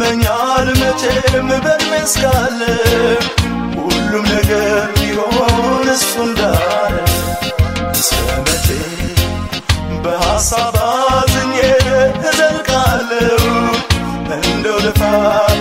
ይመኛል መቼም በእድሜ እስካለ ሁሉም ነገር ቢሆን እሱ እንዳለ እስከ መቼ በሐሳብ አዝኜ እዘልቃለሁ እንደው ልፋ